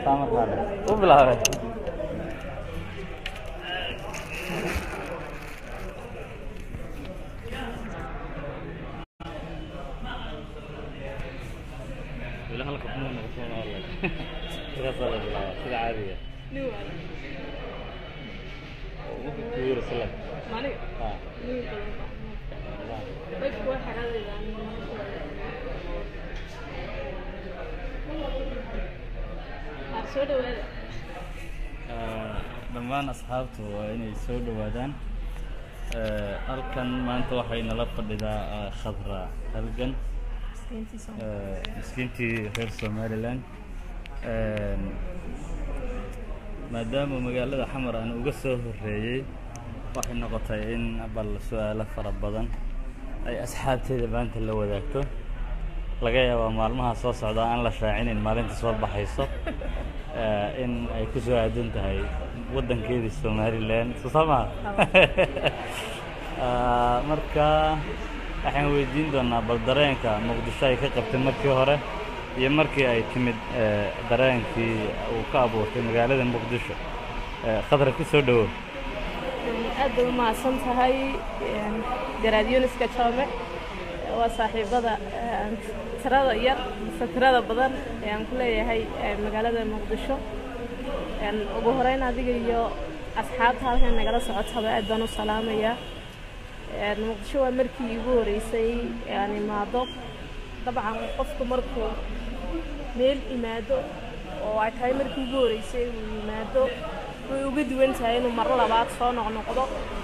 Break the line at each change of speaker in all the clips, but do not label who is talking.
markaale u bilaabay weli halka kuma noqoto walaalahay markaasaa la bilaabaa sida caadiga kuwiira salag ah dhammaan asxaabtu waa inay soo dhowaadaan halkan maanta waxay nala fadhidaa khadra halgan miskiintii reer somaliland maadaama magaalada xamar aan uga soo horeeyey waxay noqotay in bal su-aalo fara badan ay asxaabteeda maanta la wadaagto laga yaabaa maalmaha soo socda aan la shaacinin maalinta soo baxayso in ay ku soo aadan tahay waddankeedii somaliland soo saa maha marka waxaan weydiin doonaa bal dareenka muqdisho ay ka qabtay markii hore iyo markii ay timid dareenkii uu ka abuurtay magaalada muqdisho khadra ku soo dhowow
aad bay u mahadsan tahay garaad yuuniska joome waa saaxiibada tirada yar mise tirada badan ee aan ku leeyahay magaalada muqdisho ugu horeyn adiga iyo asxaabta halkan nagala socotaba aad baan u salaamayaa muqdisho waa markii igu horeysay aan imaado dabcan qofku markuu meel imaado oo ay tahay markii ugu horeysay uu yimaado way uga duwan tahay inuu maro labaad soo noqnoqdo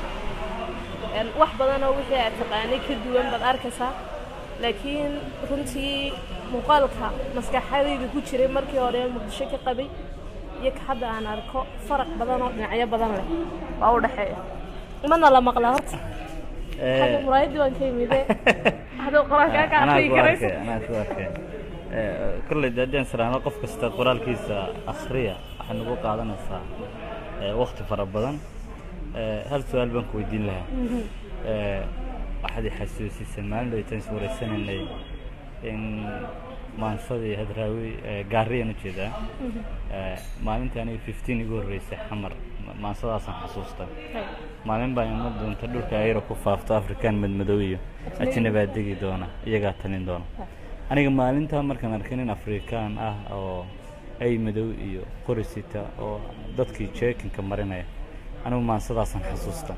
wax badanoo wixii aad taqaanay ka duwan baad arkaysaa laakiin runtii muuqaalka maskaxadayda ku jiray markii hore muqdisho ka qabay iyo ka hadda aan arko faraq badan oo dhinacyo badan leh waa u dhexeeya mana la maqlaa horta xagga muraayadii baan ka imide haduu qoraalkaa ka aqriyi karaysa
anaa ku arkay kolley de haddii aan siraano qof kasta qoraalkiisa akhriya waxay nagu qaadanaysaa wakti fara badan hal su-aal baan ku weydiin lahaa waxaad i xasuusisay maalin dhowtaan is wareysanaynay in maansadii hadraawi gaariyaan u jeedaa maalintii aniga fifteen igu horreysay xamar maansadaasaan xasuustay maalin baa ima doonta dhulka ayro ku faafto afrikaan madmadow iyo ajnabaa degi doona iyagaa talin doona aniga maalintaa markaan arkay nin afrikaan ah oo ay madow iyo qorisita oo dadkii jeekinka marinaya anigu maansadaasaan xasuusta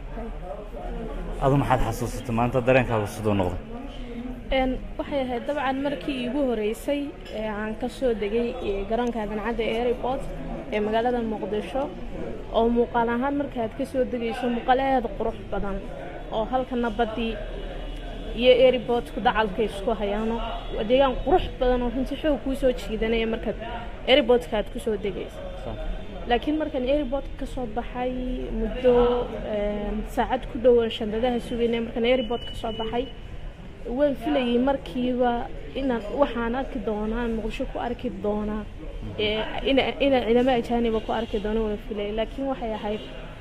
adu maxaad xasuusatay maalinta dareenkaagu siduu noqday
waxay ahayd dabcan markii iigu horeysay ee aan ka soo degay garoonka dancadda airport ee magaalada muqdisho oo muuqaal ahaan markaad ka soo degayso muuqaal aada qurux badan oo halkana baddii iyo airportku dacalka isku hayaano waa deegaan qurux badan oo runtii xoog kuu soo jiidanaya markaad airportka aad ku soo degayso laakiin markaan airport ka soo baxay muddo saacad ku dhowan shandadaha sugaynay markaan airport ka soo baxay waan filayay markiiba inaan waxaan arki doonaa muqdisho ku arki doonaa inaan ciidamo ajaaniba ku arki doono waan filayay laakiin waxay ahayd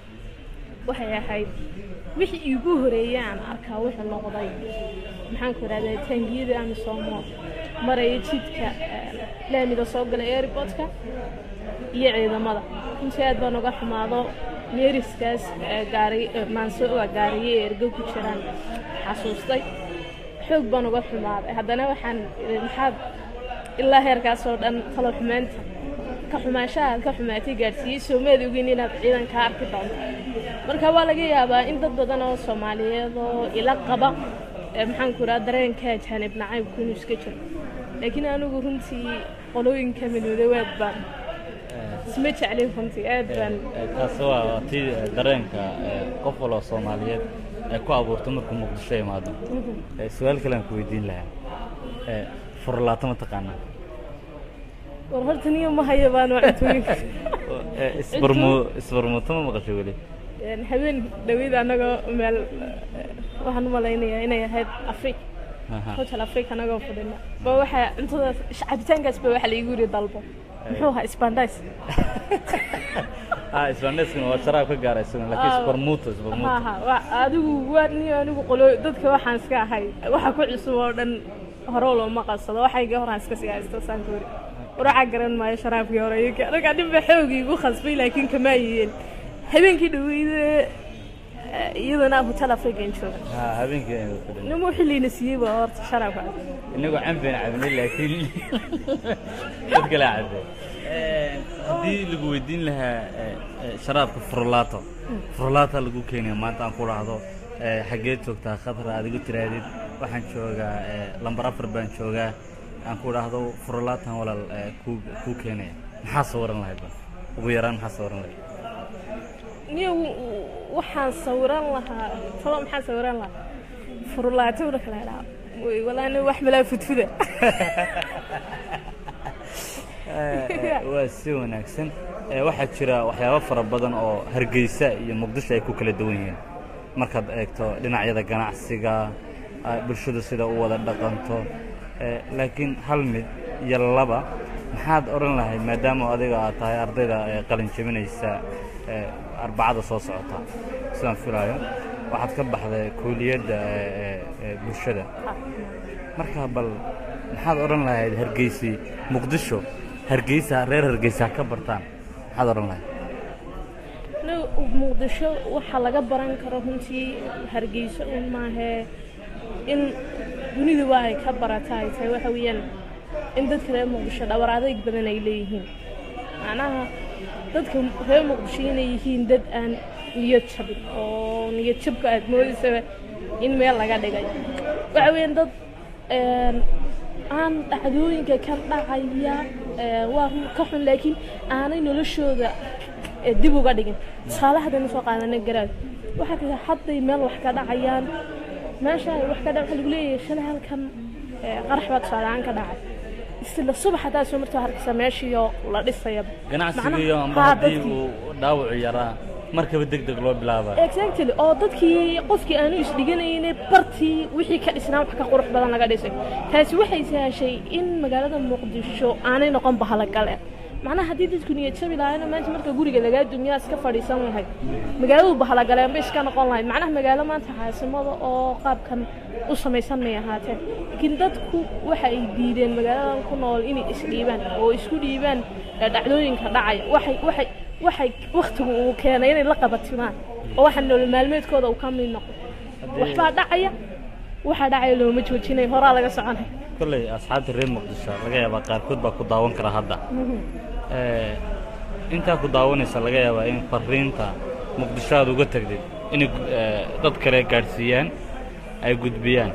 waxay ahayd wixii iigu horeeyay aan arkaa wuxuu noqday maxaanku idhahdaa taangiyada ama soomo maraya jidka laamida soo galay airportka iyo ciidamada runtii aad baan uga xumaado meeriskaas gaari maansooga gaariye ee ergo ku jiraan xasuustay xoog baan uga xumaaday haddana waxaan maxaad ilaa heerkaasoo dhan talo xumaanta ka xumaanshaha aad ka xumaatay gaadhsiiyey soomaad ogin inaad ciidan kaa arki doonto marka waa laga yaabaa in dad badan oo soomaaliyeed oo ila qaba maxaanku idhaha dareenka jaanib nacaybku inuu iska jiro laakiin anigu runtii qolooyinka midoodawaad baan isma jeclin runtii aad baan
taasi waa tii dareenka qof waloo soomaaliyeed ay ku abuurto markuu muqdisho imaado su-aal kale aan ku weydiin lahaa furlaato ma taqaanaa
war horta niyo ma hayo baan waa cuntooyinka
isbarmu isbarmuuto ma maqashay weli
habeen dhaweyd anagoo meel waxaan u malaynayaa inay ahayd afrika hotel afrika anagoo fadhina ba waxaa cuntadaas cabitaankaas ba waxa laigu yiri dalbo muxuu ahaa isbandais
ah isbaandayskana waa sharaab ka gaara isaguna laakiin isbarmuuto isbarmuuto
maaha waa adigu waa niyo anigu qolo dadka waxaan iska ahay waxa ku cusub oo dhan hore looma qabsado waxayga horaan iska sii haysto saan ku yiri waracaa garan maayo sharaabkii hore iyo ka- markaa ninba xoogii igu khasbay laakiin kama ayeen habeenkii dhaweyde iyadana hotel african jooga
ha habeenkii aynu ku dhin
nimuu xilliina siiyey ba horta sharaabka
inagoo cambeyn cabnay laakiin dad kale cabe haddii lagu weydiin lahaa eh, eh, sharaabka furlaato furlaata lagu keenaya maanta aan ku dhahdo eh, xaggeed joogtaa khadra aad igu tiraadid waxaan joogaa eh, lambar afar baan joogaa aan ku dhahdo furlaatan walaal eh, kuu kuu keenaya maxaa sawiran lahayd ba ugu yaraan maxaa sawiran lahayd
niyo waxaan sawiran lahaa talo maxaan sawiran lahaa furlaato marka la idhaha way walaani wax malaa fudfuda
waa si wanaagsan Eh, waxaa jira waxyaabo fara badan oo hargeysa iyo muqdisho ay ku kala duwan yihiin markaad eegto dhinacyada ganacsiga ah, bulshadu sida u wada dhaqanto Eh, laakiin hal mid iyo laba maxaad odhan lahayd maadaama adiga aad tahay ardayda ee qalin jebinaysa eh, arbacada soo socota sidaan filaayo waxaad ka baxday kuuliyadda eh, eh, eh, bulshada marka bal maxaad odhan lahayd hargeysi muqdisho hargeysa reer hargeysa ha ka bartaan maxaad odhan lahayd
Aniga muqdisho waxaa laga baran karo runtii hargeyso un maahee in duniduba ay ka barata ay tahay waxa weeyaan in dadka reer muqdisho dhabar adayg badan ay leeyihiin macnaha dadka reer muqdisho inay yihiin dad aan niyad jabin oo niyad jabka aad moodaysaba in meel laga dhigay waxa weeyaan dad een, aan dhacdooyinka ka dhacaya ee, waa run ka xun laakiin aanay noloshooda ee, dib uga dhigin tusaale haddaynu soo qaadanay garaad waxaa kale hadday meel wax ka dhacayaan meesha ay wax ka dhac waxaa lagu leeyahay shalay halkan ee, qarax baa tusaale ahaan ka dhacay isla subax haddaa soo martoo harkisa meeshiioo la dhisayaba
ganacsigiiyo amba
haa,
haddii
dadkii-
uu dhaawacu yaraa markaba deg deg loo bilaabaa
exactly oo dadkii qofkii aanu isdhiganayne bartii wixii ka dhisnaa wax ka qurux badan laga dhisay taasi waxay sahashay in magaalada muqdisho aanay noqon bahalagale macnaha haddii dadku niyad jabi lahaayna maanta marka guriga lagaa dumiyaa iska fadhiisan lahayd magaaladu bahalagaleen bay iska noqon lahayd macnaha magaalo maanta caasimada oo qaabkan u samaysan may ahaatee laakiin dadku waxa ay diideen magaaladan ku nool inay isdhiibaan oo isku dhiibaan ee dhacdooyinka dhacaya waxay waxay waxay waktigu uu keenay inay la qabatimaan oo waxa nolol maalmeedkooda uu ka mid noqo waxbaa dhacaya waxaa dhacaya looma joojinay horaa laga soconay
kolley asxaabta reer muqdisho laga yaabaa qaarkood baa ku daawan kara hadda Eh, intaa ku daawanaysa laga yaabaa in fariinta muqdisho aad uga tagdid inay gu- eh, dad kale gaadhsiiyaan ay gudbiyaan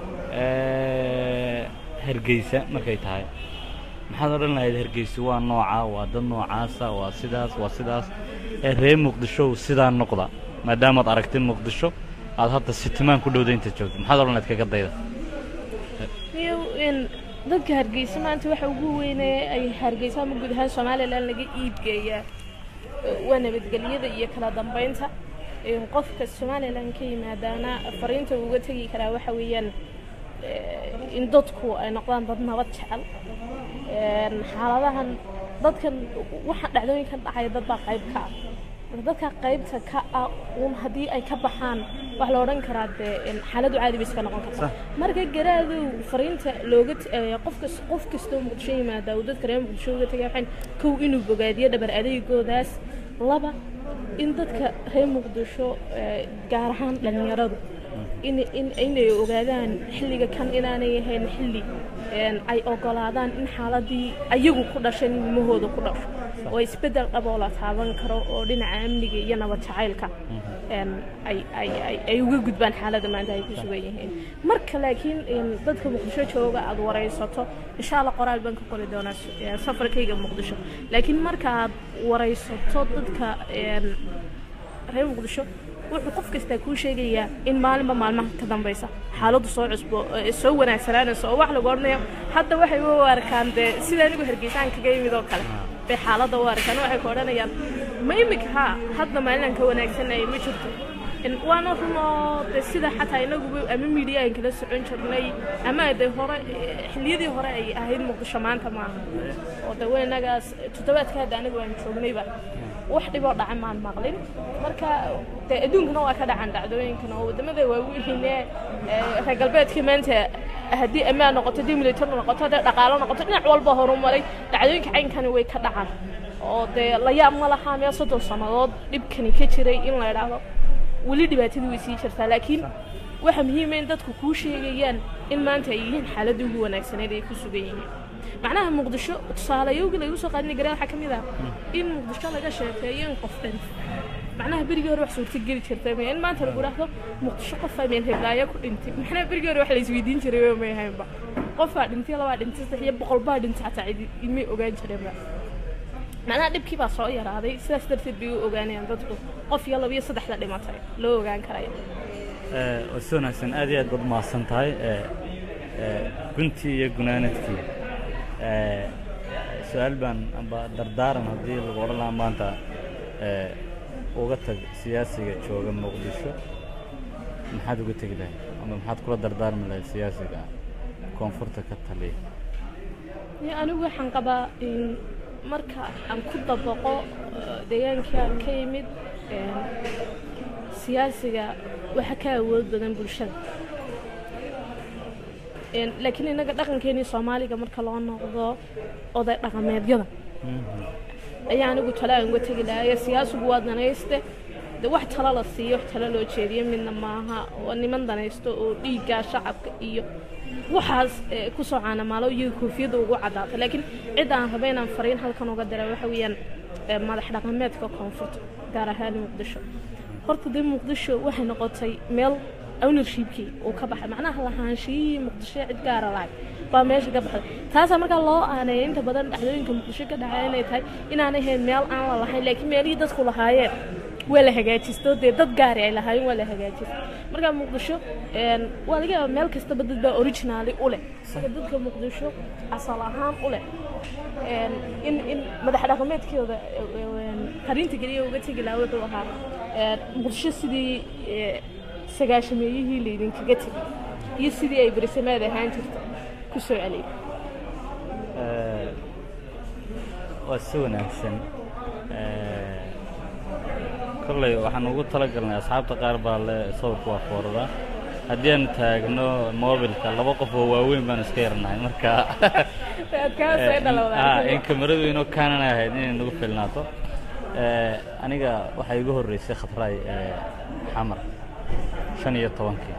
Eh, hargeysa markay tahay maxaad odhan lahayd hargeysa waa nooca waa dad noocaasa waa sidaas waa sidaas ee reer muqdisho sidaa noqda maadaamaad aragtay muqdisho aad hadda sitimaan ku dhowda inta joogto maxaad odhan lahayd kaga dayda
iyo in dadka hargeysa maanta waxa ugu weyne ay hargeysa ama guud ahaan somalilan laga iibgeeyaa eh, waa nabadgelyada iyo kala dambeynta in qofka somalilan ka yimaadaana fariinta uu uga tegi karaa waxa weeyaan eh, in dadku ay noqdaan dad nabad jecel Een, xaaladahan dadkan waxa dhacdooyinkan dhacaya dad baa qayb ka ah marka dadka qaybta ka ah uun haddii ay ka baxaan wax la odhan karaa dee in xaaladu caadi bay iska noqon karta marka garaadow fariinta looga t- ee, qof kas qof kastoo muqdisho yimaada uu dadka reer muqdisho uga tagay waxaan kow inuu bogaadiyo dhabar adeegoodaas laba in dadka reer muqdisho ee, gaar ahaan dhalinyaradu in in inay ogaadaan xilliga kan inaanay ahayn xilli een, ay ogolaadaan in xaaladii ayagu ku dhashan ilmahooda ku dhasho oo isbeddel dhab oo la taaban karo oo dhinaca amniga iyo nabad jacaylka een, ay ay ay ay uga gudbaan xaaladda maanta ay ku sugan yihiin marka laakiin een, dadka muqdisho jooga aad waraysato insha allah qoraal baan ka qori doonaa s- ee, safarkayga muqdisho laakiin marka aad waraysato dadka een, reer muqdisho wuxuu qof kastaa kuu sheegayaa in maalinba maalmaha ka dambaysa xaaladdu soo cusbo ee soo wanaagsanaanayso oo wax lagu odhanayo hadda waxay u arkaan dee sida anigu hargeysaan kaga yimid oo kale bay xaaladda u arkaan waxay ku odhanayaan ma imika haa hadda maalinaan ka wanaagsanayay ma jirto In- waana run oo de sida xataa inaguba ama miidiya aan kala socon jirnay ama de hore eh, xilliyadii hore ay ahayd muqdisho maanta maaha oo de weynagaas toddobaadka hadda anigu aan joognayba wax dhiboo dhaca maan maqlin marka de adduunkana waa ka dhacan dhacdooyinkana oo waddamada waaweynee ee reer galbeedka maanta haddii ammaan noqoto haddii military noqoto haddii dhaqaalo noqoto dhinac walba horumaray dhacdooyinka caynkani way ka dhacaan oo dee la yaab ma laha meel soddon sannadood dhibkani ka jiray in la idhaahdo weli dhibaatadii way sii jirtaa laakiin waxa muhiima in dadku kuu sheegayaan in maanta ay yihiin xaaladii ugu wanaagsaneed ay ku sugan yihiin macnaha muqdisho tusaalayowgii lagu soo qaadani garaa waxaa ka mid ah in muqdisho laga sheekeeyo in qof dhan macnaha berigii hore wax suurta geli jirtay in maanta lagu dhaahdo muqdisho qofaa meel heblaayo ku dhintay macnaha berigii hore wax la isweydiin jiray waa may ahaynba qofaa dhintay labaa dhintay saddex iyo boqol baa dhintay xataa cidi imay ogaan jireenba macnaha dhibkii baa soo yaraaday sidaas darteed bay u ogaanayaan dadku qof iyo laba iyo saddexda dhimatay loo ogaan karaya
waa si wanaagsan aad iyo aad baad mahadsan tahay guntii iyo gunaanadkii su-aal baan amba dardaaran haddii lagu odhan lahaa maanta uga tag siyaasiga jooga muqdisho maxaad uga tegi lahayd ama maxaad kula dardaarmi lahayd siyaasiga koonfurta ka taliya
anigu waxaan qabaa in marka aan ku dabaqo deegaankii aan ka yimid siyaasiga waxa ka awood badan bulshada laakiin innaga dhaqankeenii soomaaliga marka loo noqdo oday dhaqameedyada ayaa anigu tale aan uga tegi lahayo siyaasigu waa danayste de wax talo la siiyo wax talo loo jeediyo midna maaha waa niman danaysto oo dhiiggaa shacabka iyo waxaas kusoo caanamaalo iyaga koofiyadda ugu caddaata laakiin cid aan raba inaan fariin halkan uga dira waxa weeyaan madax dhaqameedka koonfurta gaar ahaan muqdisho horta dee muqdisho waxay noqotay meel ownershipkii uu ka baxay macnaha lahaanshiyihii muqdisho cid gaara lahay baa meesha ka baxday taasaa markaa loo aaneeya inta badan dhacdooyinka muqdisho ka dhacay inay tahay inaanay ahayn meel aan la lahayn laakiin meelihii dadku lahaayeen waa la hagaajisto dee dad gaari ay lahaayeen waa la hagaajista markaa muqdisho waa laga yaaba meel kastaba dad baa originaali u leh marka dadka muqdisho asal ahaan u leh in in madax dhaqameedkooda fariinta keliya uga tegi lahaa wuxuu ahaa muqdisho sidii sagaashameeyihii laydinkaga tegay iyo sidii ay berisamaad ahaan jirta ku soo celiyay
waa si wanaagsan kolley waxaan ugu talagalnay asxaabta qaar baa le sawirka waa foorada haddii aan taagno mobilka laba qof oo waaweyn baan iska yarnahay marka in kamaradu inoo kaanan ahayd inay nagu filnaato aniga waxaa igu horreysay khatraay xamar shan iyo tobankii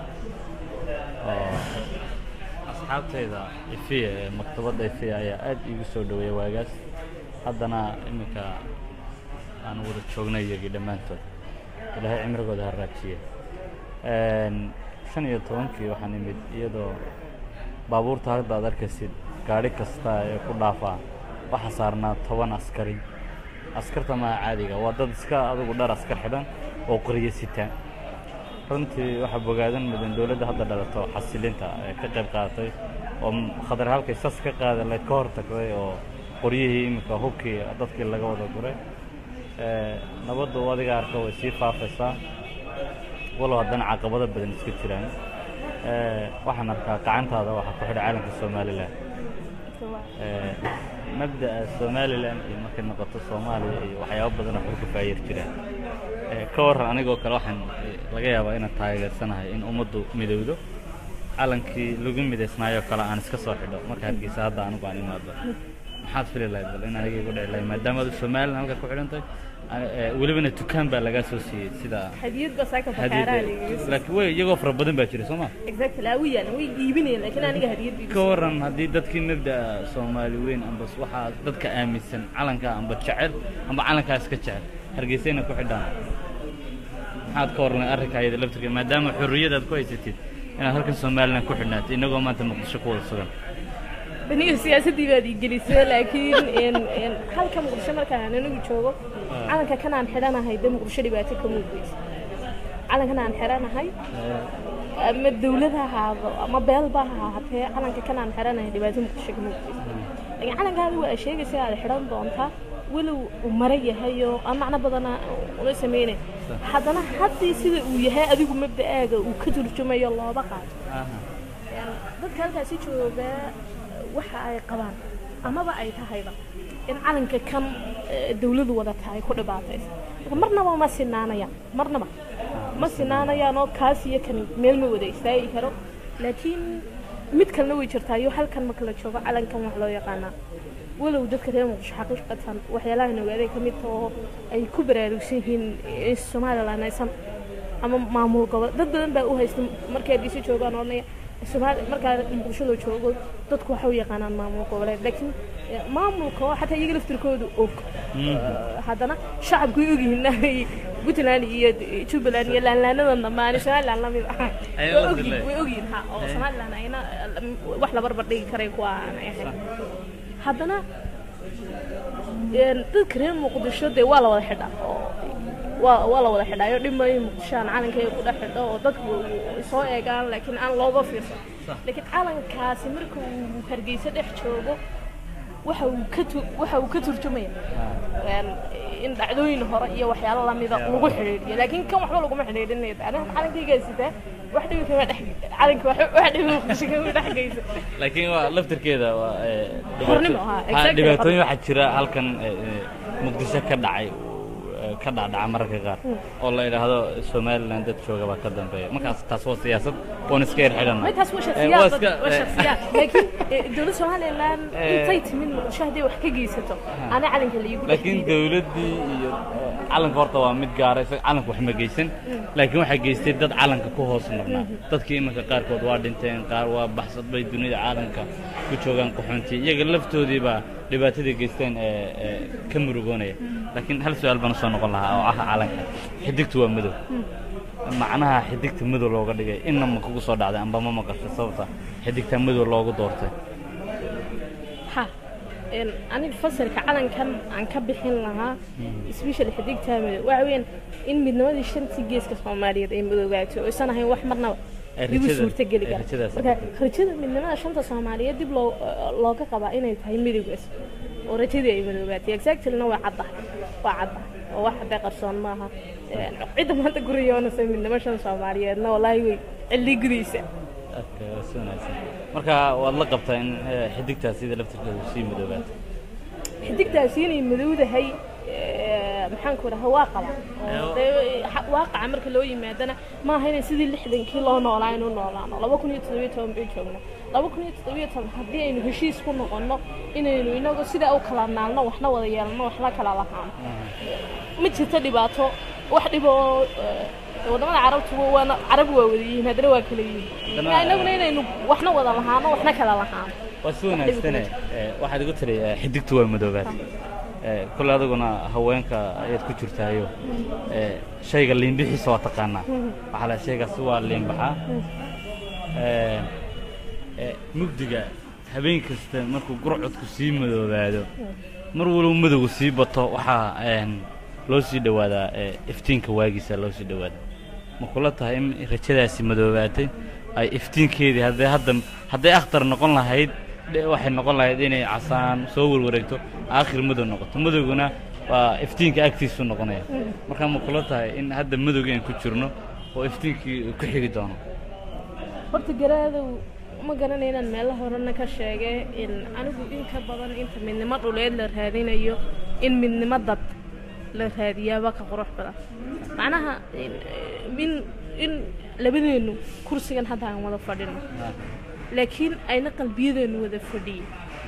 asxaabtayda ifiya ee maktabadda ifiya ayaa aad iigu soo dhaweeya waagaas haddana iminka aan wada joognay iyagii dhammaantood ilaahay cimrigooda ha raajiye shan iyo tobankii waxaan imid iyadoo baabuurta hadda ad arkaysid gaadhi kasta ee ku dhaafaa waxaa saarnaa toban askari askarta maa caadiga waa dad iska adugu dhar askar xidhan oo qoriyo sitaan runtii waxaa bogaadan mudan dowladda hadda dhalato xasilinta ee ka qayb qaadatay oo khadar halkay sas ka qaada layd ka hor tagday oo qoryihii iminka hubkii dadkii laga wada guray nabaddu adiga arka way sii faafaysaa walow haddana caqabado badan iska jiraan waxaan arkaa gacantaada waxaa ku xidha caalamka somalilan mabda'a somalilan iyo markay noqoto soomaaliya iyo waxyaabo badan oo xurka faayir jiraan ka warran anigoo kale waxaan laga yaabaa inaan taageersanahay in ummaddu midowdo calankii lagu midaysnaayoo kale aan iska soo xidho marka hargeysa hadda anigu aan imaado maxaad fili lahayd bal in aniga igu dhici lahayd maadaama adu somalilan halka ku xidhantahay welibana dukaan baa lagaa soo siiyey sida
hadiyad baa saaka bakaaraa
laakiin way iyagoo fara badan baa jira soo ma
exactly awiyaan way iibinayaan laakiin aniga hadiyad
ka waran haddii dadkii mabda'a soomaali weyn amba waxaa dadka aaminsan calanka amba jecel amba calankaas ka jecel hargeysayna ku xidhaan maxaad ka warran arrinka ayada laftirka maadaama xorriyad aad ku haysatid inaad halkan somalilan ku xidhnaatay innagoo maanta muqdisho ku wada sugan
aniga siyaasaddii baad ii gelisay laakiin halka muqdisho markaan anigu joogo calanka kanaan xidhanahay de muqdisho dhibaato ka muugeysa calankan aan xidhanahay ama dawlad ha ahaado ama beelba ha ahaatee calanka kanaan xidhanahay dhibaato muqdisho ka muugeysa laakiin calankaada waa sheegaysa aad xidhan doontaa walow uu mara yahay oo aan macno badana una sameynay haddana haddii sida uu yahay adigu mabda'aaga uu ka turjumayo looba qaato dadka halkaasi jooga waxa ay qabaan amaba ay tahayba in calanka kan dawladu wada tahay ku dhibaataysa marnaba ma sinaanayaan marnaba ma sinaanayaan oo kaas iyo kan meel ma wada istaagi karo laakiin mid kalena way jirtaa iyo halkan marka la joogo calankan wax loo yaqaanaa walow dadka reer muqdisho xaqiiqatan waxyaalahan ogaaday ka mid taho ay ku baraarugsan yihiin in somalilan aysan ama maamul gobol dad badan baa u haysta markay dhiso joogaan oranaya somaali markaa muqdisho loo joogo dadku waxa u yaqaanaan maamul goboleed laakiin eh, maamulka oo xataa iyaga laftirkooda og Eh, haddana shacabku way ogyihiin ay puntland iyo jubbaland iyo laanlaanadana maani somaliland lamid ah
Ay
way
la
ogyihiin
dileen.
way ogyihiin ha oo somaliland ayna eh, wax la barbar dhigi karay kuwa aanay ahayn haddana een, dadka reer muqdisho dee waa la wada xidhaa oo waa waa la wada xidhaayo dhimay muqdishoan calankeeda ku dhex xidho oo dadku soo eegaan laakiin aan looga fiirsan laakiin calankaasi marka uu hargeysa dhex joogo waxa uu ka tu waxa uu ka turjumaya een, in dhacdooyin hore iyo waxyaalo lamida lagu xidhiidhiyo laakiin kan waxba laguma xidhiidhinayo aniga calankaygaa sitaa wax dhibi kama dhex calanka wax wax dhibi muqdisho kama dhex geysa
laakiin waa laftirkeeda waa ee, dhibaato-
Xornimo, haa,
haa,
exactly,
dhibaatooyin
xornimo.
waxaa jira halkan ee, ee, muqdisho ka dhacay ee, ka dhacdhaca mararka qaar oo la yidhaahdo somaliland dad jooga baa ka dambeeya markaas taas waa siyaasad oon iska yar xidhanna
ما تحس وش
waa
السياسة
iska
وش
ee,
السياسة لكن دولة سومالي الآن
إيه.
انتيت من مشاهدة وحكي جيسته أنا على اللي يقول
laakiin dawladdii iyo ee, calanka horta waa mid gaara isaga calanka wax ma geysan laakiin waxay geystay dad calanka ku hoos noqnaa dadkii iminka qaarkood waa dhinteen qaar waa baxsad bay dunida caalamka ku joogaan qaxoontii iyaga laftoodii baa dhibaatadii geysteen ee ee ka murugoonaya laakiin hal su-aal baan usoo noqon lahaa oo ah calanka xidigtu waa madow macnaha xidigta madow looga dhigay inna ma kugu soo dhacday amba ma maqasho sababta xidigta madow loogu doortay
ها إن أنا بفسر كعلن كان عن كب حين لها سبيشال حديق تامل وعوين إن من نوادي الشمس جيس كسومالية إن بدوجاته وسنة هي واحد مرنا
Rajada-
يبي صورة جلي كان
rajadaas.
marka rajada midnimada shanta soomaaliyeed dib loo looga qabaa inay tahay midowgaas oo rajadii ay madoogaatay exactlyna waa caddahay waa caddahay oo wax hadday qarsoon maaha Een, cidda maanta guriyoonaysa midnimo shan soomaaliyeedna walaahi way cilli gudaysa
Okay, waa si wanaagsan marka waad la qabtaa in ee, xidigtaas sida laftirkeedu sii madoobaatay
xidigtaasi inay madowdahay ee, maxaan ku dhaha waa qaba oo dee xa- waaqaca marka loo yimaadana maaha inay sidii lixdankii loo noolaa inu noolaano laba kun iyo toddobiyo toban bay joogna laba kun iyo toddobiyo toban haddii aynu heshiis ku noqonno inaynu inagu sidaa u kala naalno waxna wada yeelno waxna kala lahaano ma jirto dhibaato wax dhibo oo ee, wadamada carabtuba waana carab waa wada yihiin haddana waa kala yihiin
Haddana-
inaguna inaynu waxna wada lahaano waxna kala lahaano
waa si wanaagsane ee, waxaad igu tiri ee, xidigtu waa madoobaatay ee, kole adiguna haweenka ayaad ku jirtaayo ee, shayga liinbixiisa waa taqaanaa waxaa la shaygaasi waa liinbaxaa Ee, ee, mugdiga habeen kasta markuu gurcodku sii madoobaado mar walba madowgu sii bato waxaa een, loo sii dhowaadaa ee, iftiinka waagiisa loo sii dhowaadaa ma kula tahay in rajadaasi madoobaatay ay iftiinkeedii hadday hadda hadday akhtar noqon lahayd dhe- waxay noqon lahayd inay casaan soo warwareegto aakhir madow noqoto madowguna waa iftiinka agtiisu noqonaya marka ma kula tahay in hadda madowga aan ku jirno oo iftiinkii uu ku xigi doono
horta garaadow ma garanay inaan meelo horena ka sheegay in anigu in ka badan inta midnimo dhuleed la raadinayo in midnimo dad la raadiyaaba ka qurux badan macnaha in in, in labadeennu kursigan hadda aan wada fadhino laakiin ayna qalbiyadeennu wada fadhiyin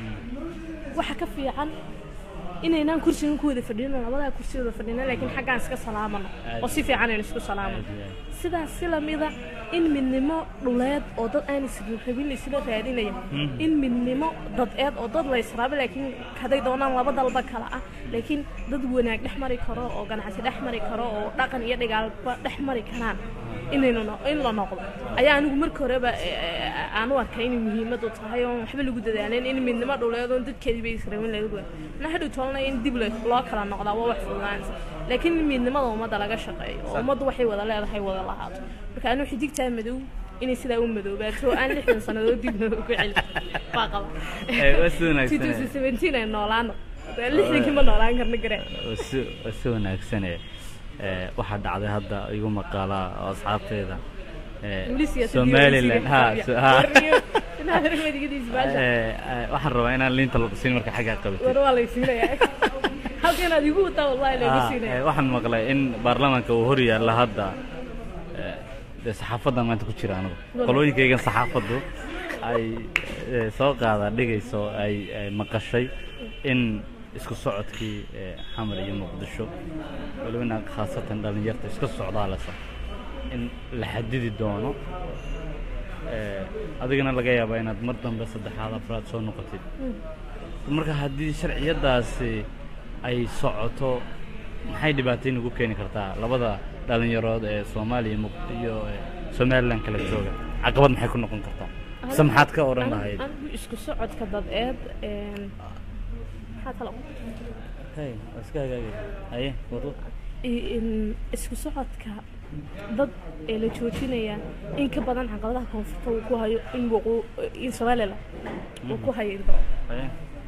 waxa ka fiican inaynaan kursigan ku wada fadhino labadaa kursi wada fadhino laakiin xaggaan iska salaamano oo si fiican aynu isku salaamano sidaas si lamida in midnimo dhuleed oo dad aan israbin isla raadinaya in midnimo dadeed oo dad la israabo laakiin haday doonaan laba dalba kala ah laakiin dad wanaag dhex mari karo oo ganacsi dhex mari karo oo dhaqan iyo dhigaalba dhex mari karaan inaynu no- in la noqdo ayaa anigu marka horeba eh, aan u arkay inay muhiimadu tahay oon waxba lagu dadaalin in midnimo dhuleed oon dadkeediiba israbin laga goya na hadhow toolna in dib le- loo kala noqdaa waa wax fududaanaysa laakiin in midnimada ummadda laga shaqeeyo oo ummaddu waxay wada leedahay wada lahaato marka anigu xidigtaa madow inay sidaa u madoobaato oo aan lixdan sannadood dib loogu celin waa qaba
Eh, waa si wanaagsan, eh.
2017 ay noolaano Dee lixdankii ma noolaan karna garee
waa si waa si wanaagsane ee, waxaa dhacday hadda igu maqaalaa oo asxaabteeda ee,
Weli siyaasadii
somaliland ha
weli
so-
sii
ha
warniyo inaad hormadigidiis baasha
Ee, ee, waxaan rabaa inaan liinta lagu siin marka xaggaa qabatay
war waa lay siinayaa halka inaad igu wataa wallahi laygu
Ah,
siinaya
ee, waxaan maqlay in baarlamaanka uu hor yaalla hadda ee, dee saxaafadan maanta ku jira anigu qolooyinkaygan saxaafaddu ay eh, soo qaada dhigayso ay ay maqashay in isku socodkii eh, xamar iyo muqdisho walibana khaasatan dhallinyarta iska socdaalasa in la xadidi doono Eh, adigana laga yaabaa inaad mar dambe saddexaad afraad soo noqotid marka haddii sharciyadaasi ay socoto maxay dhibaatayn ugu keeni kartaa labada dhalinyarood ee soomaaliya muq- iyo eh, somalilan kala jooga caqabad maxay ku noqon kartaa mise maxaad ka odhan lahayd
anigu isku socodka dadeed een, maxaa kale
hey waa iska hagaagaya haye wado
i- in- isku socodka dad ee la joojinaya in ka badan caqabadaha koonfurta uu ku hayo in waqoo in somaliland uu ku hayo inta
haye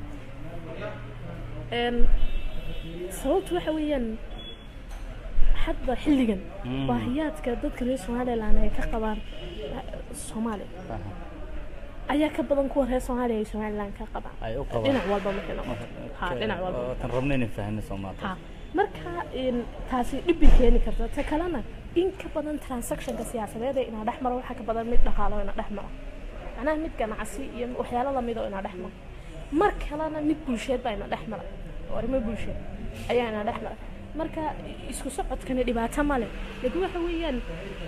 een sababtu waxa weeyaan hadda xilligan
Mm.
baahiyaadka dadka reer somaliland ay ka qabaan eh, soomaaliya
aha.
ayaa ka badan kuwa reer soomaaliya ay somaliland ka qabaan
ay u qabaan
dhinac walba markay noqoto ha dhinac walba
tan rabna inay fahno soomaali
ha marka in taasi dhib bay keeni karta ta kalena in ka badan transactionka siyaasadeed ee inaa dhex maro waxaa ka badan mid dhaqaalo ina dhex maro macnaha mid ganacsi iyo waxyaalo lamid oo ina dhex maro mar kalena mid bulsheed baa ina dhex mara oo arrimo bulsheed ayaa ina dhex mara marka isku socodkani dhibaato ma leh laakiin waxa weeyaan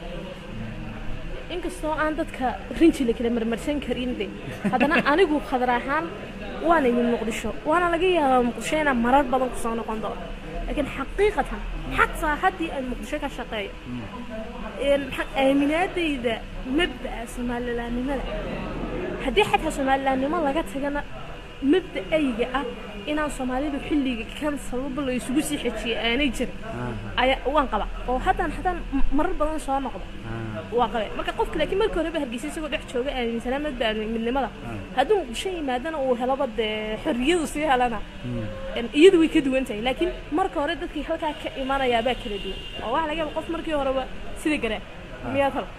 inkastoo aan dadka rinji la kala marmarsan karin de haddana anigu khadar ahaan waan imid muqdisho waana laga yaabaa muqdisho inaan marar badan kusoo noqon doono laakiin xaqiiqatan xataa haddii aan muqdisho ka shaqeeyo een, maxaa- aaminaadayda mabda'a soomalilaannimada haddii xataa soomalilaannimo laga tagana mabda'ayga ah inaan soomaalidu xilliga kan sababa la isugu sii xejiye aanay jirin ayaa waan qaba oo haddaan haddaan m- marar badan soo noqdo waa qabe marka qofka laakiin marka horeba hargeysa isagoo dhex jooga aaminsanaa mabda'a midnimada hadduu muqdisho yimaadana uu helaba dee xorriyadu sii helana een, iyadu way ka duwan tahay laakiin marka hore dadkii halkaa ka imanayaa baa kala duwan oo waxa laga yaaba qof markii horeba sida garaa miyaa talo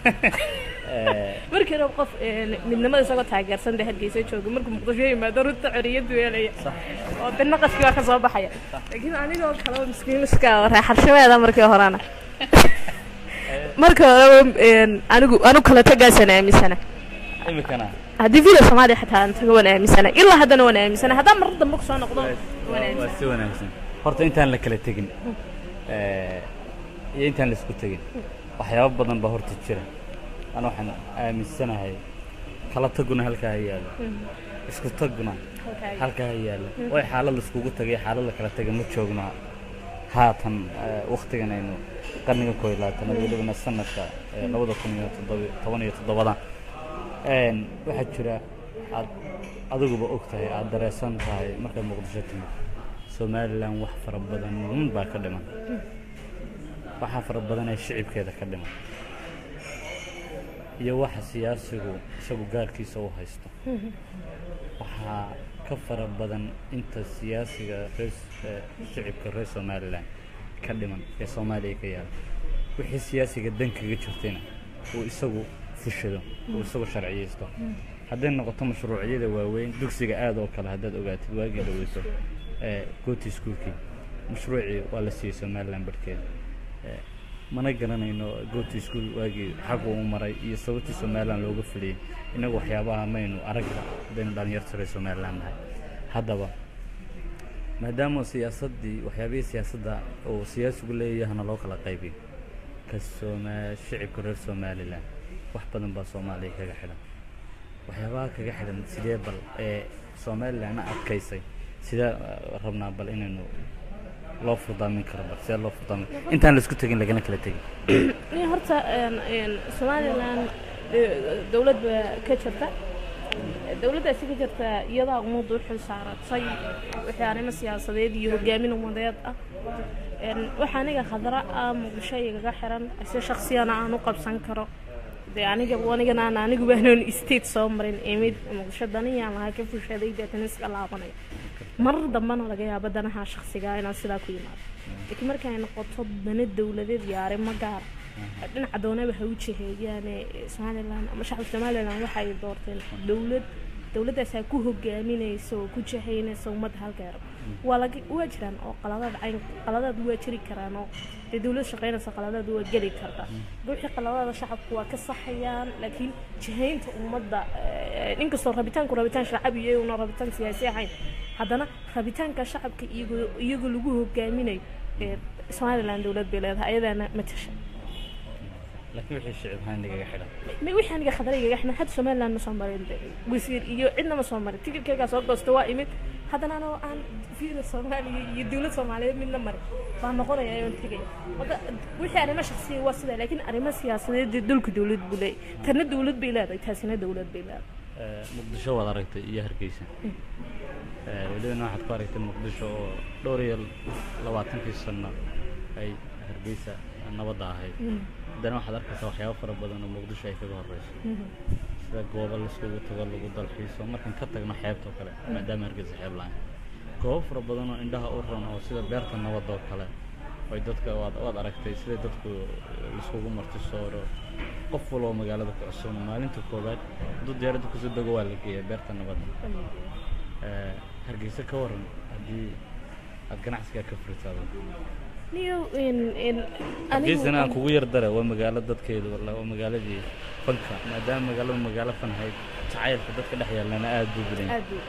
markii horeba qof een, midnimada isagoo taageersan dee hargeysa jooga markuu muqdisho yimaado runta xorriyadu helaya oo dee naqaskii waa ka soo baxaya laakiin anigoo kaleba miskiin iska raaxarshabeeda markii horena marka horeba een, anigu anigu kala tagaasaan aaminsana
imikana
haddii video soomaaliya xataa aan tago waan aaminsana ilaa haddana waan aaminsana haddaan marar dambe kusoo noqdo waan
waa
aaminsana
si wanaagsan horta intaan la kala tegin eh, iyo intaan la isku tegin waxyaabo badan baa horta jira ana waxaan aaminsanahay kala taguna halkaa ha yaalo isku taguna halkaa ha yaalo way xaalad la iskugu tagay xaalad la kala taga ma joogno haatan eh, wakhtigan aynu qarniga koob iyo labaatanaad welibana sanadka eh, labada kun iyo toddoba- toban iyo toddobadan Een, waxaa jira aad adiguba og tahay aada dareesan tahay markaad muqdisho timid somalilan wax fara badan baa ka dhiman waxaa fara badan ee shicibkeeda ka dhiman iyo waxa siyaasigu isagu gaarkiisa u haysto waxaa ka fara badan inta siyaasiga reer eh, shicibka reer somalilan ka dhiman ee soomaaliya ka yaala wixii siyaasiga dan kaga jirtayna uu isagu fushado uu isagu sharciyeysto hadday noqoto mashruucyada waaweyn dugsiga aada oo kale haddaad ogaatid waagii dhaweyso ee gooti iskuulkii mashruucii waa la siiyey somalilan barhkeeda Eh, mana garanayno gooti iskuul waagii xaggu u maray iyo sababtii somalilan looga fuliyey inagu waxyaabaha maynu aragba haddaynu dhalinyarta reer somalilan nahay haddaba maadaama siyaasaddii waxyaabihii siyaasadda uu siyaasigu leeyahana loo kala qaybiyo ka sooma shicibka reer somalilan wax badan baa soomaaliya kaga xidhan waxyaabaha kaga xidhan sidee bal ee somalilanna adkaysay sidee eh, rabnaa bal inaynu loo furdaamin karo bal sidee loo furdaamin intaan laisku tegin lagana kala tegin
Ni horta een, een, somalilan eh, dowlad baa ka jirta dowladdaasi ka jirta iyadaa ummadda u xil saaratay wixii arrimo siyaasadeed iyo hogaamin ummadeed ah Een, waxa aniga khadra ah muqdisho igaga xiran si shaksiyana aan u qabsan karo dee aniga anigana aan anigu baanoon state soo marin imid muqdisho daniyaan lahaa ka fushaday deetana iska laabanaya marar dambena laga yaabo danaha shaksiga inaan sidaa ku yimaado laakiin markay noqoto dana dowladeed iyo arrimo gaar dhinaca doonaba ha u jiheeyaane somalilan ama shacabka somalilan waxay doorteen dowlad dowladdaasaa ku hogaaminaysa oo ku jahaynaysa ummadda halkeero waa laga waa jiraan oo qaladaad cayn qaladaad waa jiri karaan oo dee dowlad shaqaynaysa qaladaad waa geli karta wixii qaladaada shacabku waa ka saxayaan laakiin jahaynta ummadda eh, inkastoo rabitaanku rabitaan shacabi iyo una rabitaan siyaasi ahayn haddana rabitaanka shacabka iyagoo iyagoo lagu hogaaminayo ee somaliland dowlad bay leedahay ayadaana matasha
laakiin wixii shicib ahaan igaga xidhan
ma wixii aniga khatarayga axmed hadda somaliland ma soo marin de wasiir iyo cidna ma soo marin tikirkaygaa soo goosta waa imid haddana anoo aan fiira soomaaliya iyo dowlad soomaaliyeed midna marin baan noqonaya oon tegaya marka wixii arrimo shaksiya waa sidaa laakiin arrimo siyaasadeed dee dalku dowlad buu leeyahy tanna dowlad bay leedahay taasina dowlad bay leedahay
Eh, muqdisho waad aragtay iyo hargeysa Eh, welibana waxaad ku aragtay muqdisho oo dhowr iyo labaatankii sano ay hargeysa nabadda ahayd haddana waxaad arkaysaa waxyaabo fara badan oo muqdisho ay kaga horeyso sida goobo laiskugu tago lagu dalxiiso markaan ka tagno xeebta oo kale maadaama hargeysa xeeb lahayn goobo fara badan oo indhaha u ron oo sida beerta nabadda oo kale oy dadka waad waad aragtay sida dadku laiskugu marti sooro qof walba oo magaalada ku cusub maalinta koowaad hadduu diyaaradda kusoo dego waa la geeyaa beerta nabadda Eh, hargeysa ka waran haddii aad ganacsigaa ka furitaado
niyo in in
hargeysana aan kugu yar dare waa magaalo dadkeedu walla waa magaaladii fanka maadaama magaaladu magaalo fan ahayd jacaylka dadka dhex yaallana aad buu badan yahay.
aad buu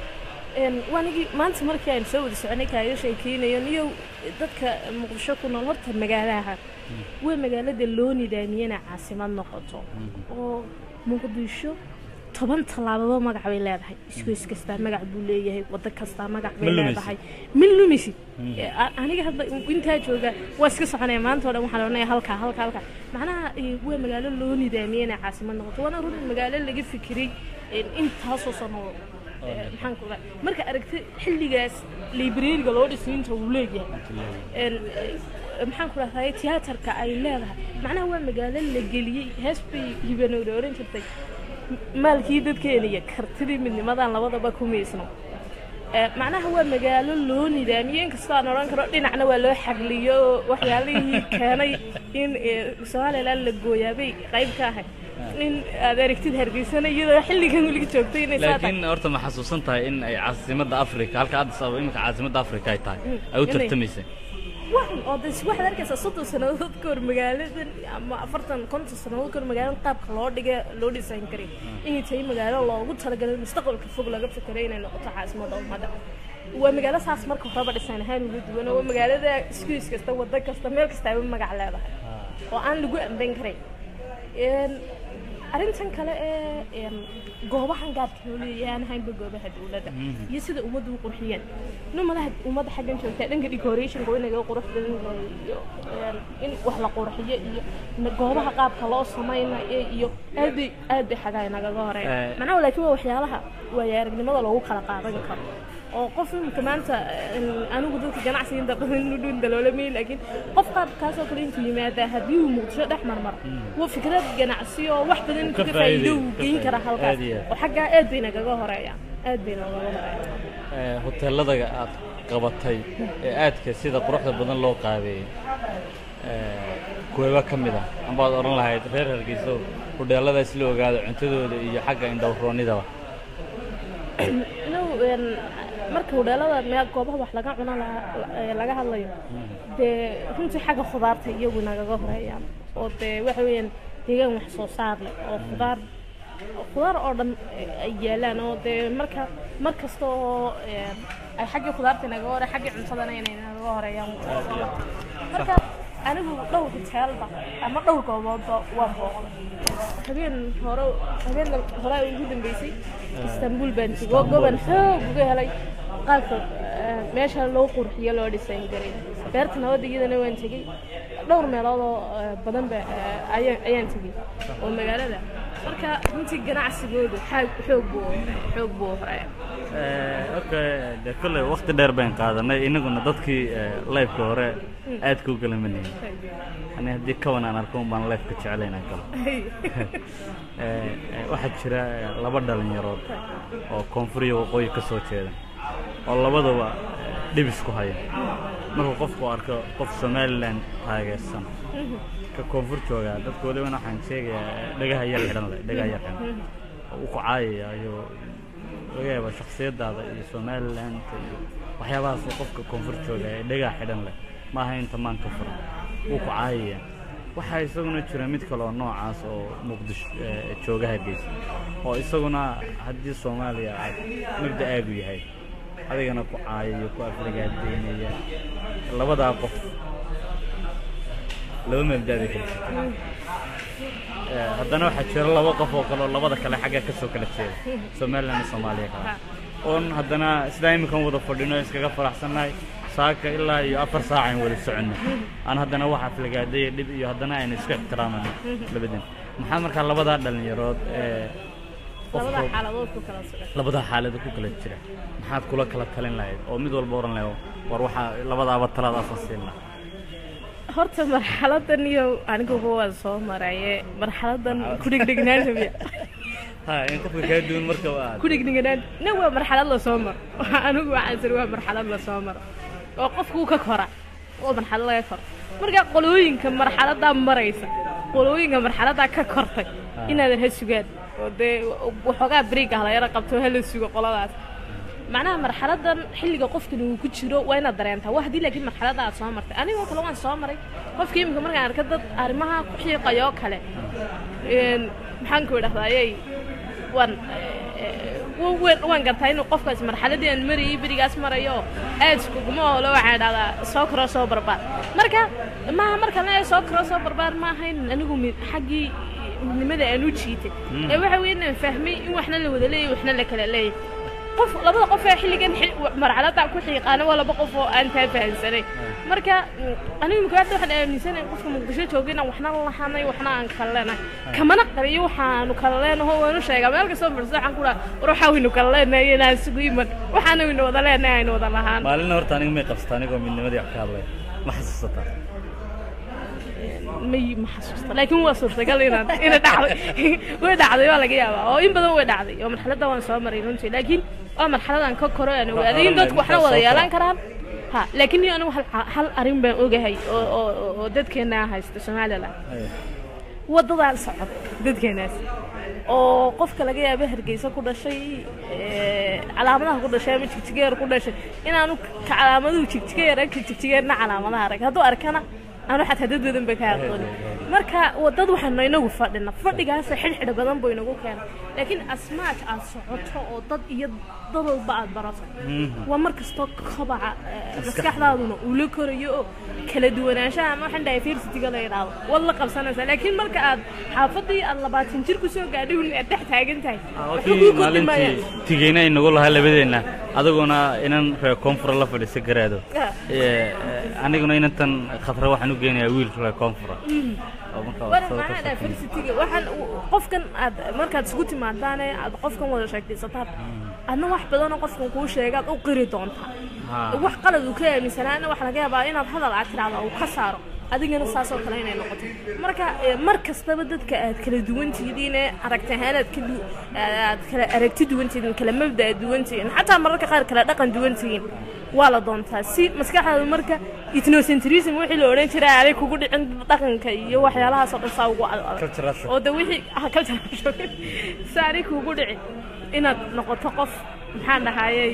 een waanigii maanta markii aan soo wada soconay kaaga sheekeynayo niyo dadka muqdisho ku nool horta magaalaha waa magaalada loo nidaamiyana caasimad noqoto oo muqdisho toban tallaababa magac bay leedahay isgoys kastaa magac buu leeyahay waddo kastaa magac bay
Ma lumaysid.
leedahay ma lumisid Eh, a- aniga hadda intaa jooga waa iska soconaya maanta oo dhan waxaan odhanaya halkaa halkaa halkaa macnaha eh, waa magaalo loo nidaamiyana caasimad noqoto waana run magaalo laga fikiray eh, intaasoo sano Eh, maxaan ku dhahay marka aragti xilligaas librariga loo dhisay inta uu leeyahay een, eh, maxaan ku dhahday tiyaatarka ay leedahay macnaha waa magaalo la geliyey hees bay hibanowda oran jirtay M- maalkii dadkeena iyo kartidii midnimadan labadaba ku miisno Eh, macnaha waa magaalo loo nidaamiyey inkastoo aan odhan karo dhinacna waa loo xagliyo oo waxyaalihii keenay in eh, somaliland la gooyaabay qayb ka ahay in aad aragtid hargeysana iyadoo xilligan weliga joogtay inay saa tahay
laakiin horta ma xasuusan tahay in ay caasimadda afrika halka addis ababa imika caasimadda afrika ay tahay ay u
inay-
tartamaysay
waxan oo des waxaad arkaysaa soddon sannadood ka hor magaaladan ama afartan konton sannadood ka hor magaaladan qaabka loo dhiga loo dhisayn karay inay tahay magaalo loogu talagalay mustaqbalka fog laga fikiray inay noqoto caasimadda ummadda waa magaalo saas marka horeba dhisan ahaan uga duwan oo waa magaalada iskuis kasta waddo kasta meel kasta ay magac leedahay oo aan lagu amban karay Een, arrintan kale ee een, goobahan gaarka loo leeyahay aan ahaynba goobaha dowladda iyo sida ummaddu u qurxiyeen in ummadaha ummadda xaggan joogtaa dhanka decorationka waa inaga qurux badan yahay iyo een, in wax la qurxiyo iyo na- goobaha qaabka loo samaynayo iyo aad bay aad bay xagaa nagaga horeyn
Eh.
macnaha laakiin waa waxyaalaha waaya aragnimada loogu kala qaadan karo oo qof imika maanta een, anigu dadka ganacsiga inta badan nudhun daloolamay laakiin qof qaabkaasoo kale intuu yimaada haddii uu muqdisho dhex marmar waa fikrad ganacsi oo wax badan
ka
kaga faa'iido uu
faa'iiday,
geyn
ka
kara
faa'iiday.
halkaas
Aad iyo aad.
oo xaggaa aad bay nagaga horeeyaan aad bay nagaga horeeyaan
Eh, hoteelada aad qabatay ee aadka sida quruxda badan loo qaabeeyey eh, kuweeba ka mid ah ambaad odhan lahayd reer hargeyso hudheeladaas la ogaado cuntadooda iyo xagga indhowroonnidaba
inuu een, marka hudheelada meel goobaha wax laga cuno la- ee laga hadlayo dee runtii xagga khudaarta iyagu nagaga horeeyaan oo dee waxa weeyaan deegaan wax soo saar leh oo khudaar khudaar oo dhan ay yaalaan oo dee marka mar kasta oo een, ay xaggii khudaarta nagaga hore xaggii cuntadana inay nagaga horeeyaan marka anigu dhowr hoteelba ama dhowr gooboodba waan booqday habeen hore habeen hore ay ugu dambeysay istanbul baan tegay oo goban xoog uga helay qaabka eh, meesha loo qurxiyo loo dhisayn garay beerta nabadda iyadana waan tegey dhowr meelood oo eh, badan ba eh, ayaan ayaan tegey oo magaalada marka runtii ganacsigoodu xaag xoog buu xoog buu horeeya
okay de kolley waqti dheer bayn qaadanay inaguna dadkii lifeka hore aadka u galamanayay ani haddii kawan aan arko un baan lifeka jeclayn aan galo Eh, eh, waxaa jira eh, laba dhalinyarood oo koonfur iyo waqooyi ka soo jeeda oo labadaba eh, dhibis ku haya markuu qofku arko qof somalilan taageersan ka koonfur joogaa dadka welibana waxaan sheegayaa eh, dhagaha yar xidhan leh dhagaha yar xidhan oo u ku caayaya iyo laga yaaba shaksiyadaada iyo somaliland iyo waxyaabahaas oo qofka koonfur jooga ee dhegaa xidhan leh ma aha inta maanka furan wuu ku caayaya waxaa isaguna jira mid kale oo noocaas oo muqdisho eh, jooga hargeysa oo isaguna haddii soomaaliya aad mabda'aagu yahay adigana ku caayayo ku aflagaadeynaya labadaa qof laba mabda'bay kala jirta Eh, haddana waxaa jira laba qof oo kale oo labada kale xagga ka soo kala jeeda somaliland iyo soomaaliya kale oon haddana sidaa iminkan wada fadhino iskaga faraxsannahay saaka ilaa iyo afar saac aan wada soconno aan haddana wax aflagaadaya dhib iyo haddana aynu isku ixtiraamano labadan maxaa markaa labadaa dhallinyarood ee
labada
qofka
xaaladood ku kala sugan
labadaa xaalada ku kala jira maxaad kula kala talin lahayd oo mid walba oran lahayd war waxaa labadaaba taladaasaan siin lahaa
horta marxaladan iyo aniguba waan soo maraye marxaladan ku dhigdhignaan rabiya
ha in qofka kaa duwan marka waa
ku dhigdhignaan na waa marxalad la soo maro anigu waxaan sir waa marxalad la soo maro oo qofku ka kora oo marxalad laga koro marka qolooyinka marxaladaa maraysa qolooyinka marxaladaa ka kortay inaadan ha sugaan oo dee waxoogaa beriga hala yara qabto hala sugo qoladaas macnaha marxaladan xilliga qofkan uu ku jiro waa inaad dareentaa waa haddii laakiin marxalada aad soo martay anigoo kale waan soo maray qofkii imika markaan arka dad arrimaha ku xiiqayoo kale een, maxaan ku idhahdayey waan eh, wa- waan waan gartaa inuu qofkaas marxaladii aan marayay berigaas marayo aad iskuguma oolo waxaan idhahdaa soo koroo soo barbaar marka maaha markaan leeyahay soo koroo soo barbaar ma ahayn anigu mi- xaggii midnimada aan u jiitay ee waxa weeye inaan fahmay in waxna la wada leeyahay waxna la kala leeyahay qof labada qof ee xilligan xi- marxaladda ku xiiqaana waa laba qof oo aan taa fahansanay marka mm, anigu imika hadda waxaan aaminsanahay qofka muqdisho jooga inaan waxna lahanay waxna aan kala leenahay kamana qariyo waxaanu kala leenaho waanu sheegaa meel kastoo fadhiso waxaan ku dhaha war waxaa waynu kala leenahay inaan isugu iman waxaana waynu wada leenahay aynu wada lahaan
maalina horta aniga may qabsata anigoo midnimadii wax ka hadlaya ma xasuusataa
may ma xasuusta laakiin waa suurtagal inaan ina dhacday way dhacday waa laga yaabaa oo in badan way dhacday oo marxaladda waan soo maray runtii laakiin waa marxaladan ka koro aan ogaaday in dadku waxna wada yeelan karaan ha laakiin iyo anigu hal hal arrin baan ogahay oo oo oo dadkeena haysta somaliland waddadaan socod dadkeenaas oo qofka laga yaabo hargeysa ku dhashay ee, calaamadaha ku dhashay ama jigjigeer ku dhashay inaanu ka calaamaduhu jigjigeer arka jigjigeerna calaamadaha arag hadduu arkana aanu xataa dad badan ba ka aqoonin marka wadad waxaanu inagu fadhina fadhigaasa xidhxidha badan buu inagu keena laakiin asmaaj aad socoto oo dad iyo dad walba aad barato waa mar kastoo kobaca ee, maskaxdaaduna uu la korayo oo kala duwanaanshaha ama waxaan dhahay diversityga la yidhaahdo waad la qabsanaysaa laakiin marka aad xaafadii aad labaatan jir ku soo gaadhay un aad dhex taagan tahay waxba
kii
kuu kordhi maayaan
maalintii tigeyna inagu lahaa labadeenna adiguna inan reer koonfura la fadhiisa garaado
Ah.
Ee, ee, aniguna inantan khatra waxaan u geynayaa wiil reer koonfura oo markaa
war
sawir ka
macnaha
soo
diversityga waxaan qofkan aad markaad isugu timaadaane aad qofkan wada sheegtaysataan adna wax badanoo qofkan kuu sheegaad u qiri doontaa
Ha.
wax qalad uu ka aaminsanaana waxaa laga yaabaa inaad hadal aad tiraahdo uu ka saaro adigana saasoo kale inay noqoto marka eh, mar kastaba dadka aad kala duwan tihiin ee aragti ahaan aad kala aad kala aragti duwan tihiin kala mabda duwan tihiin xataa mararka qaar kala dhaqan duwan tihiin waa la doontaa si maskaxdaada marka ethnocentrism wixii la odhan jiray aanay kugu dhicin dhaqanka iyo waxyaalahaasoo dhan saa ugu adag
Cultural shock.
oo de wixii ah, cultural shock. si aanay kugu dhicin inaad noqoto qof maxaan dhahayey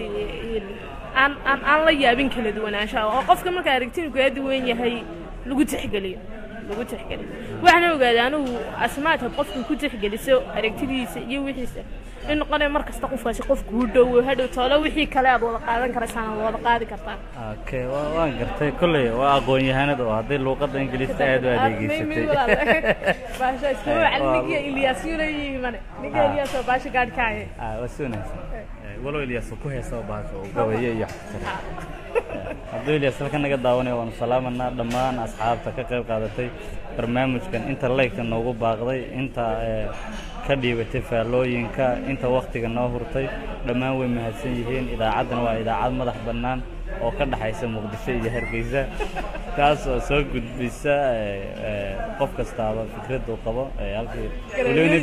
aan aan aan la yaabin kala duwanaanshaha oo qofka marka aragtinu kaa duwan yahay lagu tixgeliyo lagu tixgeliyo waxaana ogaaday anigu asmaadka qofka ku tixgeliso aragtidiisa iyo wixiisa in noqonaya mar kasta qofkaasi qof kuu dhowo hadhow toolo wixii kale aad wada qaadan karaysaan aad wada qaadi kartaan
okay waa waan gartay kolley waa aqoon-yahanad oo hadday luuqadda ingiliista aad u adeegeysatay
baasha iskama macalin ninka ilyaas yuna yimane ninka
Ah.
ilyaas oo baasha gaadhkaaye
ah waa si wanaagsan Eh, walow ilyas uu ku heesaba bahasha uu gabayo iyo xaftira hadduu ilyas halka naga daawanaya waanu salaamanaa dhammaan asxaabta ka qayb qaadatay barnaamijkan inta laygka noogu baaqday inta eh, ka dhiibatay faallooyinka inta waktiga noo hurtay dhammaan way mahadsan yihiin idaacaddana waa idaacad madax bannaan oo ka dhaxaysa muqdisho iyo hargeysa taas oo soo gudbisa eh, eh, qof kastaaba fikraddu qabo eh, halkii weliba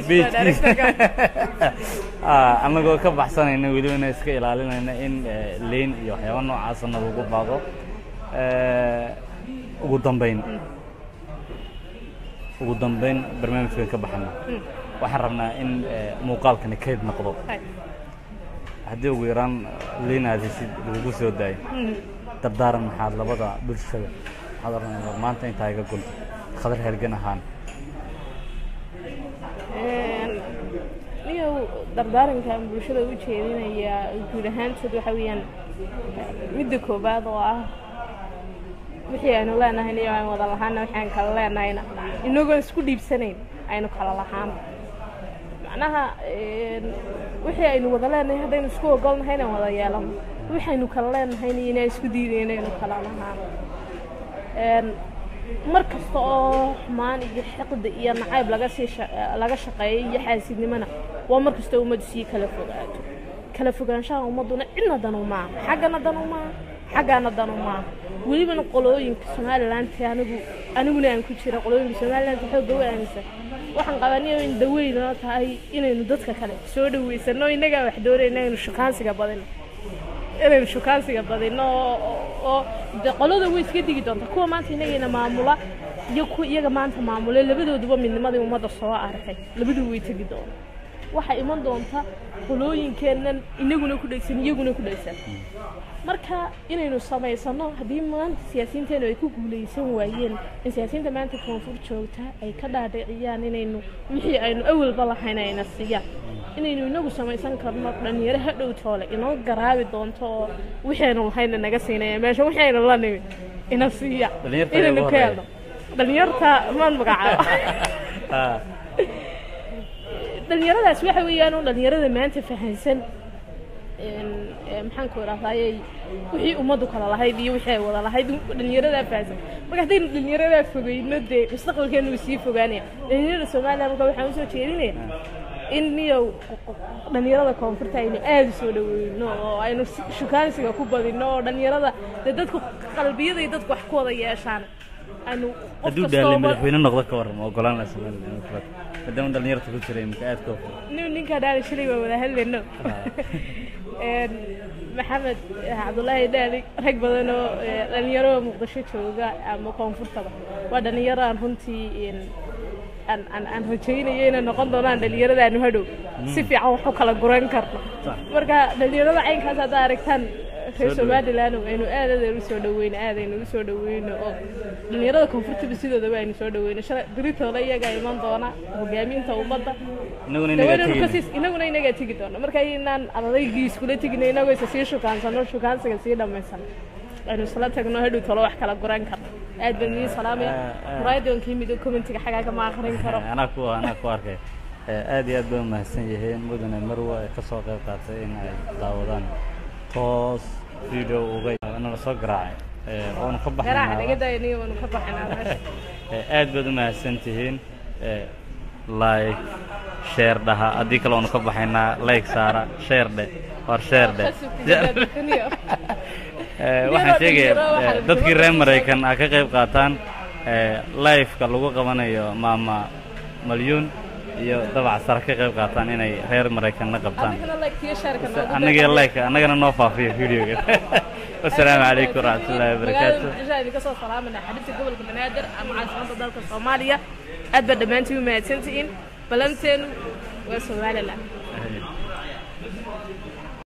page- Ah, annagoo ka baxsanayna welibana iska ilaalinayna in eh, leyn iyo waxyaaba noocaasana lagu baaqo Eh, ugu dambayn ugu dambayn barnaamijkan ka baxana waxaan rabnaa in eh, muuqaalkani kayd noqdo haddii ugu yaraan liin aad heshid lagugu soo daayo dardaaran maxaad labada bulshada maxaad oranaysaa maanta intaa iga gunta khadar hergan ahaan
niyow dardaarankan bulshada u jeedinayaa guud ahaantood waxa weeyaan midda koobaad oo ah wixii aynu leenahay niyo aan wada lahaana wixii aan kala leenahayna inagoon isku dhiibsanayn aynu kala lahaan macnaha wixii aynu wada leenahay haddaynu isku ogolnahay inaan wada yeelano waxaynu kala leenahayna inaan isku diidayno inaynu kala lahaan mar kasta oo xumaan iyo xiqda iyo nacayb laga sii laga shaqeeyo iyo xaasidnimona waa mar kasta ummaddu sii kala fogaato kala fogaanshaha ummadduna cidna danu maaha xaggana danu maaha xaggaana danu maaha welibana qolooyinka somalilanti anigu aniguna aan ku jira qolooyinka somalilanti xoogga u aaminsan waxaan qabaniyo in daweynoo tahay inaynu dadka kale soo dhaweysano innagaa wax doonayna inaynu shukaansiga badino inaynu shukaansiga badino oo de qolada way iska digi doonta kuwa maanta inagayna maamula iyo kuwa iyaga maanta maamule labadooduba midnimadii ummadda soo arkay labaduu way tegi doona waxaa iman doonta qolooyinkeennan inaguna ku dhegsan iyaguna ku dhegsan marka inaynu samaysano haddii maanta siyaasiyiinteenu ay ku guulaysan waayeen in siyaasiyiinta maanta koonfur joogta ay ka dhaadhiciyaan inaynu wixii aynu awalba lahayn ayna siiyaan inaynu inagu samaysan karno dhalinyaro hadhow toole inoo garaabi doonto oo wixii aynu lahayna naga siinaya meesha wixii aynu la nimid ina siiya inaynu ka helno dhalinyarta maan magacaabo dhalinyaradaas waxa weeyaan oo dhalinyarada maanta fahansan maxaan ku idhahdayey wixii ummaddu kala lahayd iyo wixii ay wada lahayd dhalinyaradaa fahansan marka haddaynu dhalinyaradaa fogeyno dee mustaqbalkeenu wuu sii fogaanaya dhalinyarada soomaaliya marka waxaan usoo jeedinaya in niyow dhalinyarada koonfurta aynu aada u soo dhaweyno oo aynu shukaansiga ku badino oo dhalinyarada dee dadku qalbiyada iyo dadku wax ku wada yeeshaan aynu
hadduu dhaalay madaxweyne noqdo ka waran ma ogolaan laha somaliland maadaama dhalinyarta ku jira imika aad ka
nin ninkaa dhaali shalay waa wada hadlayno maxamed cabdullaahi dhaali rag badan oo dhalinyaro muqdisho jooga ama koonfurtaba waa dhalinyaro aan runtii aan aan aan rajaynayo inay noqon doonaan dhalinyaradaanu hadhow si fiican wax u kala guran karno marka dhalinyarada caynkaas haddaa aragtaan reer somaliland aynu aad aad u soo dhaweyno aad aynu u soo dhaweyno oo dhalinyarada koonfurtaba sidoodaba aynu soo dhaweyno shala diritooda iyagaa iman doona hogaaminta ummadda inaguna inagaa tegi doona marka inaan adaygii iskula tegino inagoo isa sii shukaansano shukaansiga sii dhammaysan aynu isla tagno hadhow tolo wax kala guran karno aad baan idiin salaamaya muraayadoonkii mido commentiga xagaaga ma akrin karo
anaa ku anaa ku arkay aad iyo aad bay umahadsan yihiin mudane marwa ay ka soo qayb qaatay in ay daawadaan toos video uga nala soo garaacay oonu ka baxaynaaad baad umahadsan tihiin like share dhaha haddii kale oonu ka baxaynaa like saara share dhe war share dhe waxaan sheegaya dadkii reer maraykan a ka qayb qaataan liveka lagu qabanayo maama malyuun iyo dabac sare ka qayb qaataan inay reer maraykanna qabtaan annaga like annagana noo faafiyo videoga wasalaamu calaykum waraxmat ullahi wabarakaatu
kasoo salaamana xadibta gobolka banaadir ama caasimada dalka soomaaliya aad baa dhammaantiin u mahadsantihiin balanteenu waa somaliland